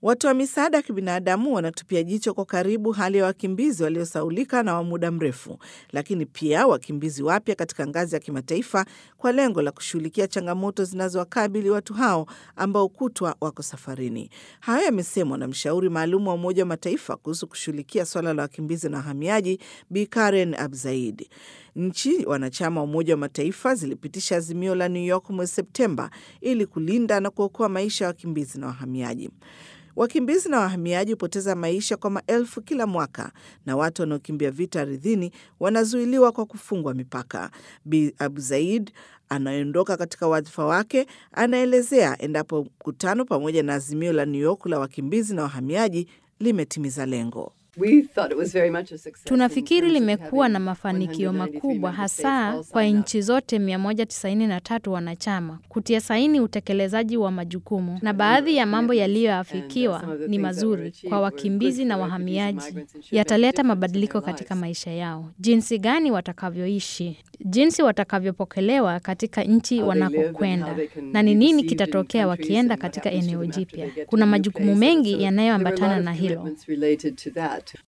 Watoa misaada ya kibinadamu wanatupia jicho kwa karibu hali ya wakimbizi waliosaulika na wa muda mrefu, lakini pia wakimbizi wapya katika ngazi ya kimataifa kwa lengo la kushughulikia changamoto zinazowakabili watu hao ambao kutwa wako safarini. Hayo yamesemwa na mshauri maalum wa Umoja wa Mataifa kuhusu kushughulikia swala la wakimbizi na wahamiaji, Bi Karen Abzaid. Nchi wanachama wa Umoja wa Mataifa zilipitisha azimio la New York mwezi Septemba ili kulinda na kuokoa maisha ya wakimbizi na wahamiaji. Wakimbizi na wahamiaji hupoteza maisha kwa maelfu kila mwaka, na watu wanaokimbia vita ardhini wanazuiliwa kwa kufungwa mipaka. Bi Abu Zaid anayeondoka katika wadhifa wake anaelezea endapo mkutano pamoja na azimio la New York la wakimbizi na wahamiaji limetimiza lengo. Tunafikiri limekuwa na mafanikio makubwa hasa kwa nchi zote 193 wanachama kutia saini utekelezaji wa majukumu, na baadhi ya mambo yaliyoafikiwa ni mazuri kwa wakimbizi na wahamiaji, yataleta mabadiliko katika maisha yao, jinsi gani watakavyoishi, jinsi watakavyopokelewa katika nchi wanakokwenda, na ni nini kitatokea wakienda katika eneo jipya. Kuna majukumu mengi yanayoambatana na hilo.